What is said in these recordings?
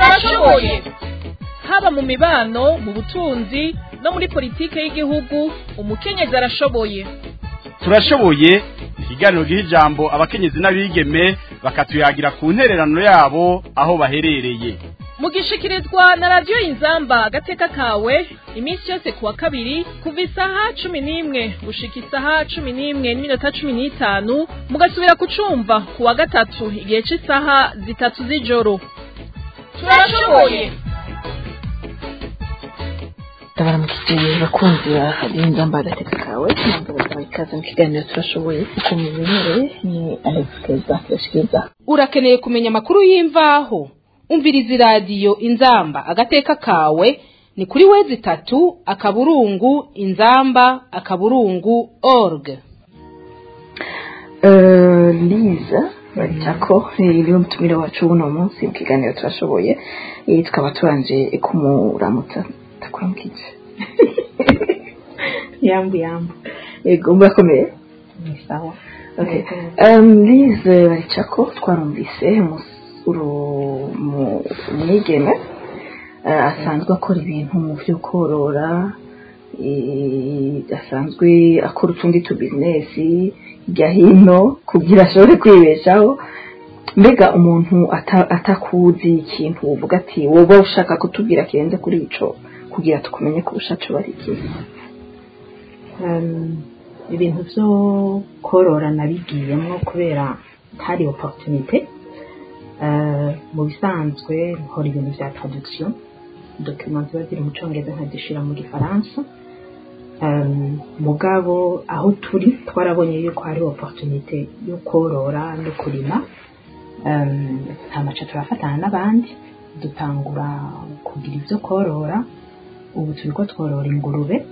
turashoboye haba mu mibano mu butunzi no muri politike y'igihugu umukenyezi arashoboye turashoboye ikiganiro giha ijambo abakenyezi n'abigeme bakatuyagira ku ntererano yabo aho baherereye mugishikirizwa na radiyo inzamba agateka kawe iminsi yose kuwa kabiri kuva isaha cumi n'imwe gushika isaha cumi n'imwe n'iminota cumi n'itanu mugasubira kucumva kuwa gatatu igihe cy'isaha zitatu z'ijoro turashoboye ndabaramukije bakunzi ba radiyo inzamba agateka kawe ntabwo bazaha ikaze mu kiganiro turashoboye kuko mubimenyereye ni alex keza yashikiriza urakeneye kumenya amakuru y'imvaho umviriza iradiyo inzamba agateka kawe ni kuri wezi itatu akaburungu inzamba akaburungu org liza baricako niwe mutumire wacu w'uno munsi mu kiganiro turashoboye Eh, tukaba tubanje kumuramutsa ndakuramukije yambu yambu yego murakomeye ni sawa Okay. Um, Lize baricako twarumvise umusuru mu mwigeme uh, asanzwe akora ibintu mu byo korora eh, asanzwe akora utundi tu business hirya hino kugira ashobore kwibeshaho mbega umuntu ata- atakuzi ikintu uvuga ati woba ushaka kutubwira kirenze kuri ico kugira tukumenye kurusha co bari ikihe Um, ibintu byo korora nabigiyemo kubera hari opportunité Uh, mu bisanzwe nkora ibintu bya traduction document ziba ziri mu cyongereza nkazishira mu gifaransa um, mugabo aho turi twarabonye yuko hari opportunité yo korora no kurima um, nta maca turafatana n'abandi dutangura kugira ibyo korora ubu turiko tworora ingurube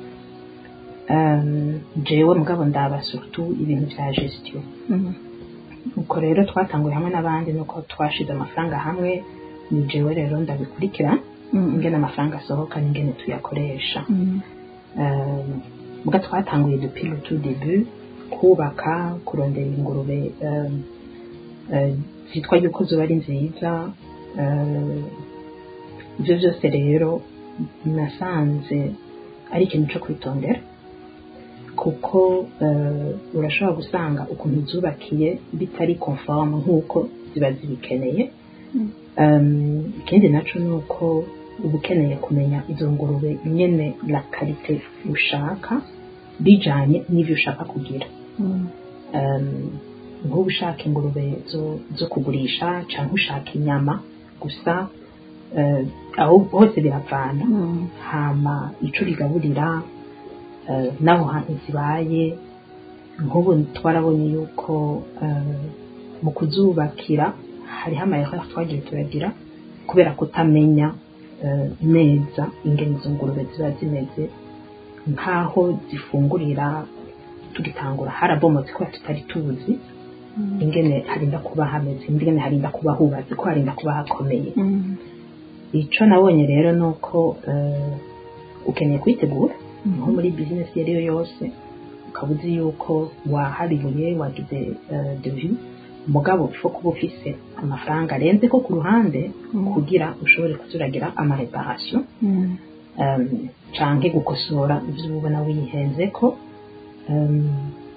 um, jewe mugabo ndaba surtout ibintu bya gestion Mhm. uko rero twatanguye hamwe n'abandi nuko twashize amafaranga hamwe ni jewe rero ndabikurikira Mhm. ingene amafaranga asohoka n'ingene tuyakoresha Mhm. um, muga twatanguye depuis le tout début kubaka kurondera ingurube um, uh, zitwa yuko zoba ari nziza uh, ibyo byose rero nasanze ari ikintu cyo kwitondera kuko uh, urashobora gusanga ukuntu zubakiye bitari conforme nk'uko ziba zibikeneye um, ikindi naco ni uko uba ukeneye kumenya izo ngurube nyene la karite ushaka bijanye n'ivyo ushaka kugira Mhm. um, nk'ubu ushaka ingurube zo, zo kugurisha canke ushaka inyama gusa uh, aho hose biravana Mhm. hama ico rigaburira uh, n'aho hantu zibaye nk'ubu twarabonye yuko uh, mu kuzubakira hariho amayeri twagiye turagira kubera kutamenya uh, neza ingene izo ngurube ziba zimeze nk'aho zifungurira tugitangura harabomotse kubera tutari tuzi ingene harinda kuba hameze ingene harinda kuba hubatse ko harinda kuba hakomeye Mhm. ico nabonye rero ni uko uh, ukeneye kwitegura nko muri bizinesi iyo ari yo yose ukaba uzi yuko waharibuye wagize uh, devi mugabo fo kuba ufise amafaranga arenze ko ku ruhande kugira ushobore kuzuragira amareparasiyo Mhm. um, canke gukosora ivyo uba ubona wihenzeko um,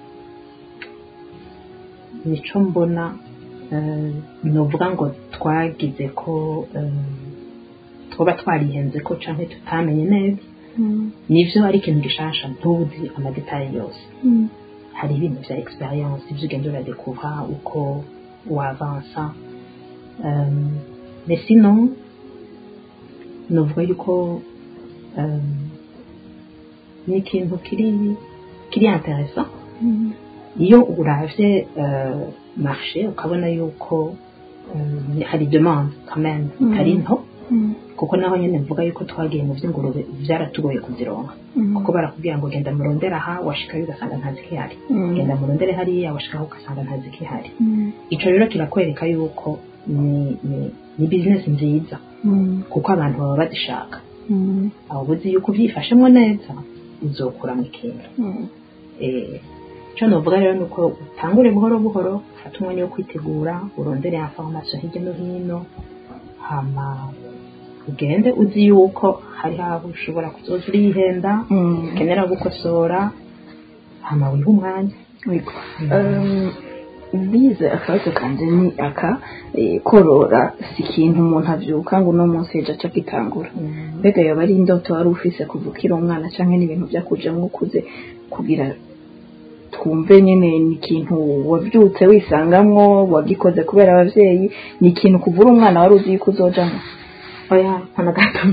nico mbona um, novuga ngo twagize ko um, twoba twarihenze ko canke tutamenye neza Mhm. nivyo ari ikintu gishasha ntuzi amadetaye yose Mhm. hari ibintu vya experience ivyo ugenda uradekuvra uko wavansa um, mais sinon novuga yuko um, ni ikintu kiri kiri intéressant Mhm. iyo uravye uh, marché ukabona yuko um, hari demande quand même Mhm. itari nto Mhm. kuko naho nyene mvuga yuko twagiye mu vy'ingurube vyaratugoye kuzironka Mhm. kuko barakubwira ngo genda murondera aha washikayo ugasanga ntazi kihari Mhm. genda murondere hariya washikaho ugasanga ntazi kihari Mhm. ico rero kirakwereka yuko ni, ni, ni business nziza Mhm. kuko abantu baba bazishaka Mhm. abo buzi yuko uvyifashemwo neza uzokura mu ikintu Mhm. eh, ico novuga rero ni uko utangure buhoro buhoro ufate umwanya wo kwitegura urondere information hirya no hino hama ugende uzi yuko hari aho ushobora kuzoza urihenda Mm. ukenera gukosora hama wiha umwanya Yego. Um, bize akabazo kanje ni aka eh, korora si ikintu umuntu avyuka ngo uno munsi ejo aca akitangura mbega yoba ari indoto wari ufise kuva ukiri umwana canke n'ibintu vyakujamwo ukuze kugira twumve nyene ni ikintu wavyutse wisangamwo wagikoze kubera abavyeyi ni ikintu kuva uri umwana wari uzi yuko uzojamwo oya mpana gato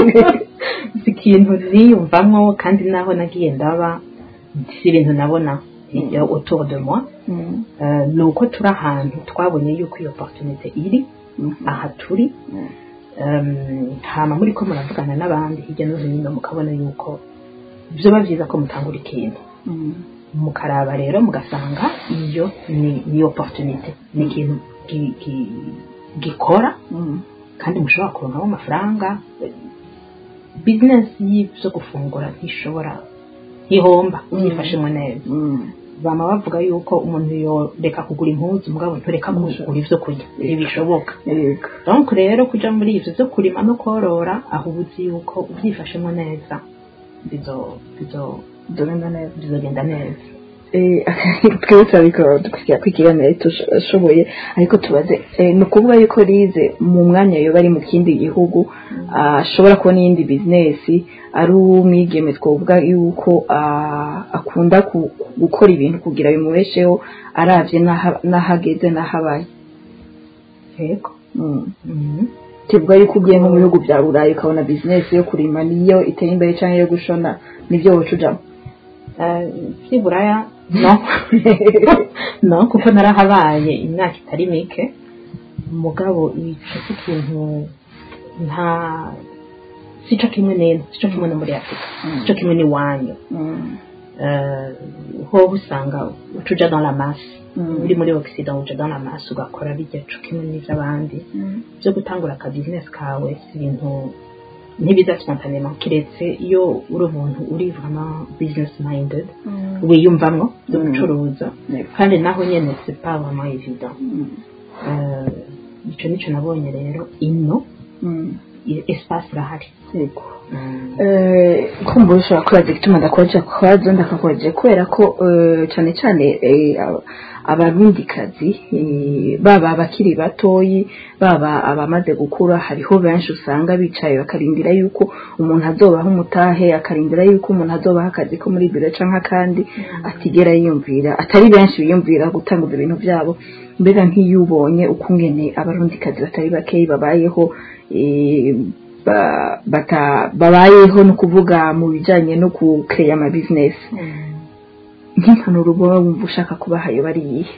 si ikintu niyumvamwo kandi naho nagiye ndaba si ibintu nabona iyo autour de moi Mm. Eh, ni uko turi ahantu twabonye yuko iyo opportunité iri Mhm. aha turi Mm. Em, hama muri ko muravugana n'abandi hirya no hino mukabona yuko vyoba vyiza ko mutangura ikintu Mm. mukaraba rero mugasanga iyo ni, ni opportunité ni ikintu gi- gi- gikora Mm. kandi mushobora kuronkamo amafaranga bizinesi y'ibyo gufungura ntishobora ntihomba Mm. yifashemo neza Mm. bama bavuga yuko umuntu yoreka kugura impuzu mugabo ntureka kugura ibyo kurya ntibishoboka Yego. donc rero kuja muri ivyo vyo kurima no korora aho uba uzi yuko uvyifashemo neza bizo- bizo- Dogenda neza. bizogenda neza Eh, twese ariko dukwiriye kwikiganira tushoboye ariko tubaze eh, ni ukuvuga yuko rize mu mwanya yoba ari mu kindi gihugu ashobora kubona iyindi bizinesi ari umwigeme twavuga yuko ah, akunda ku- gukora ibintu kugira bimubesheho aravye n'aha- n'ahageze n'ahabaye yego Mm. Mhm. tuvuga yuko ugiye nko mu bihugu bya burayi ukabona bizinesi yo kurima niyo iteye imbere cyangwa yo gushona nibyo woca ujamo Eh, vy'iburaya no no kuko narahabaye imyaka itari mike mugabo ico cy'ikintu nta sico kimwe neza sico kimwe no muri afurika sico kimwe n'iwanyu Mm. Eh, hoho usanga uca uja dans la masse Mm. uri muri ogisida uja dans la masse ugakora bijya co kimwe n'ivy'abandi Mm. byo gutangura aka business kawe si ibintu ntibiza spontanément kiretse iyo uri umuntu uri vraiment business minded Mm. wiyumvamwo byo Mm. gucuruza Yego. kandi naho nyene c'est pas vraiment évident Mm. Eh, ico nico nabonye rero ino Mm. i- espace irahari Yego. Mm. Eh, kumva ushobora kubaza igituma ndakwaje kwazo ndakakwaje kubera ko eh, cyane cyane eh, aba- abarundikazi eh, baba abakiri batoyi baba abamaze gukura hariho benshi usanga bicaye bakarindira yuko umuntu azobaha umutahe akarindira yuko umuntu azobaha akazi ko muri biro canke akandi atigera yiyumvira atari benshi biyumvira gutanguza ibintu byabo mbega nk'iyo ubonye ukungene abarundikazi batari bakeyi babayeho eh, ba- bata- babayeho no kuvuga mu bijanye no kukeya ama business nk'impanuro uba wumva ushaka kubaha yo bari iyihe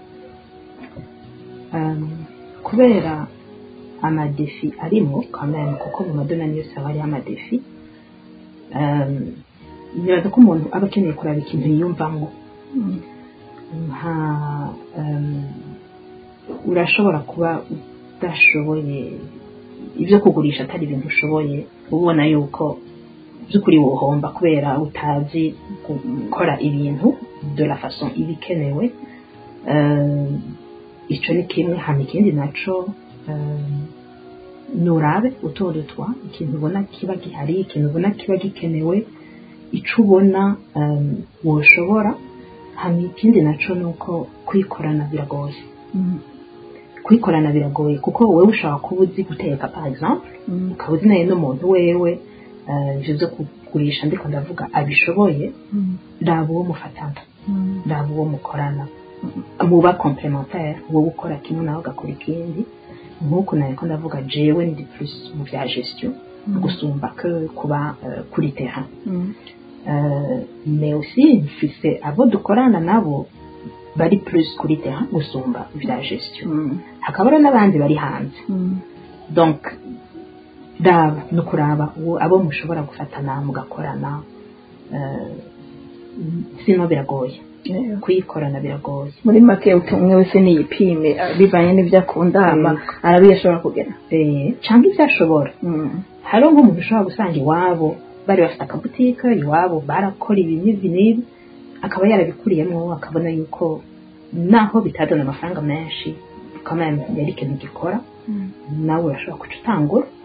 Um, kubera amadefi arimo quand même kuko mu madonani yose haba hariho amadefi um, nibaza ko umuntu aba akeneye kuraba ikintu yiyumvamo nka um, urashobora kuba udashoboye ibyo kugurisha atari ibintu ushoboye ubona yuko by'ukuri wohomba kubera utazi gukora ibintu de la façon iba ikenewe Um, ico ni kimwe hama ikindi naco um, nurabe utora twa ikintu ubona kiba gihari ikintu ubona kiba gikenewe ico ubona um, woshobora hama ikindi naco nuko kwikorana biragoye kwikorana biragoye kuko wowe ushobora kuba uzi guteka par exemple ukaba uzi nayo n'umuntu wewe eh, ivyo vyo kugurisha ndiko ndavuga abishoboye raba uwo mufatana raba uwo mukorana muba complementaire wowe ukora kimwe nawe ugakora ikindi nk'uku nawe ko ndavuga jewe ndi plus mu bya gestion gusumba que kuba eh, kuri terrain Euh, mais aussi mfise abo dukorana nabo bari plus kuri terrain gusumba ibya gestion hakaba rero n'abandi bari hanze donc raba ni ukuraba uwo abo mushobora gufatana mugakorana eh, sino biragoye kuyikorana biragoye muri make uti umwe wese niyipime ah, bivanye n'ibyo akunda hama Yego. arabiye ashobora kugera Eh, canke ibyo ashobora hariho nk'umuntu ushobora gusanga iwabo bari bafite akabutike iwabo barakora ibi n'ibi n'ibi akaba yarabikuriyemo akabona yuko naho bitazana amafaranga menshi kameme yari ikintu gikora nawe urashobora kuca utangura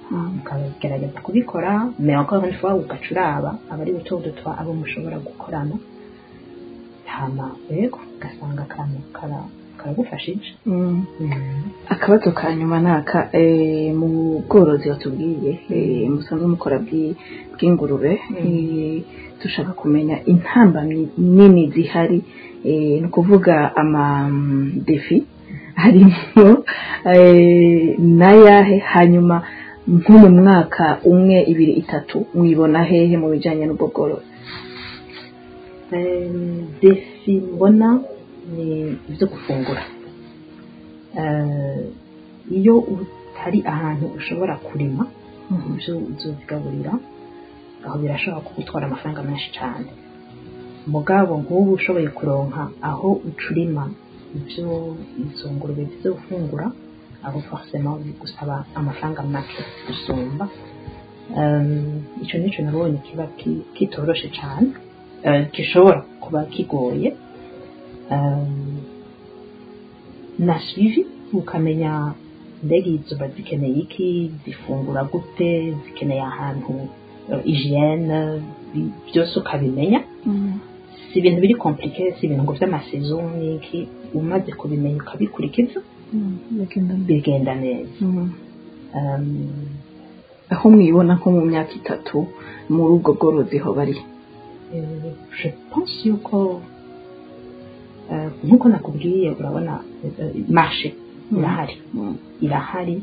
Mm. ukagerageza kubikora mais encore une fois ugaca uraba aba ari buto dutwa abo mushobora gukorana hama yego ugasanga akantu kara- karagufashije Mm. akabazo ka nyuma ni aka eh, mu bworozi batubwiye eh, musanzwe mukora bw'i- bw'ingurube eh, dushaka kumenya intambamyi nini zihari eh, ni ukuvuga amadefi harimo eh, n'ayahe hanyuma nko mu mwaka umwe ibiri itatu mwibona hehe mu bijyanye n'ubwo bworozi Eh, defi mbona ni ibyo gufungura Eh, iyo utari ahantu ushobora kurima ibyo uzozigaburira aho birashobora kugutwara amafaranga menshi cyane mugabo nk'ubu ushoboye kuronka aho ucurima ibyo izo ngurube zizo gufungura aho forcément bigusaba amafaranga make gusumba Um, icyo nicyo nabonye kiba ki- kitoroshe cyane eh, gishobora kuba kigoye Um, na suivi ukamenya mbega izo ziba zikeneye iki zifungura gute zikeneye ahantu eh, hygiene bi- byose ukabimenya si ibintu biri komplike si ibintu ngo by'amasezo n'iki umaze kubimenya ukabikurikiza bigenda neza Um, aho mwibona nko mu myaka itatu muri ubwo bworozi ho bari Eh, je pense yuko eh, nk'uko nakubwiye urabona eh, marché irahari irahari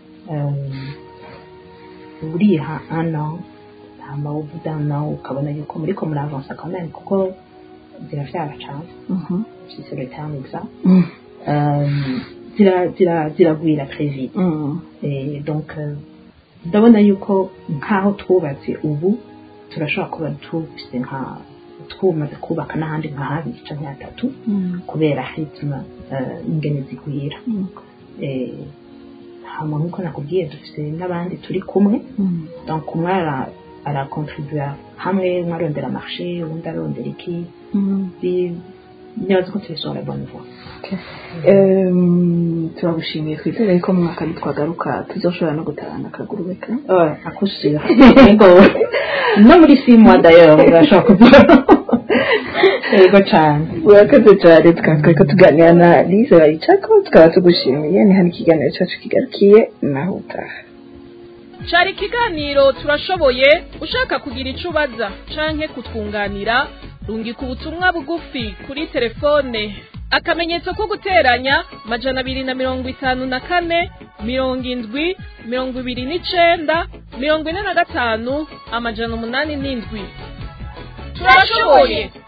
eh, uriha ano hama ubudana ukabona yuko muriko muravansa quand même kuko ziravyara cane Mhm. si c'est le terme exact Mm. Euh, zira- zira- ziragwira très vite Mm. Eh, donc euh, ndabona yuko nk'aho twubatse ubu turashobora kuba dufise nka twumaze kubaka n'ahandi nka habiri canke hatatu Mm. kubera ritme eh, ingene zigwira Mm. Eh, hama nk'uko nakubwiye dufise n'abandi turi kumwe Mm. donc umwe ara- arakontribuya hamwe umwe arondera marché uwundi arondera iki Mm. Bi- nibaza ko turi sur la bonne voie Em, turagushimiye twizere ko mu mwaka nitwagaruka tuzoshobora no gutahana akagurube ka Ouais, akushira yego no muri six mois d'ailleurs urashobora kuvuga yego cane urakoze cyane tukaba twariko tuganira na Lise Baricako tukaba tugushimiye ni hano ikiganiro cyacu kigarukiye naho utaha cari ikiganiro turashoboye ushaka kugira ico ubaza canke kutwunganira rungika ubutumwa bugufi kuri telefone akamenyetso ko guteranya majana abiri na mirongo itanu na kane mirongo indwi mirongo ibiri n'icenda mirongo ine na gatanu amajana umunani n'indwi turashoboye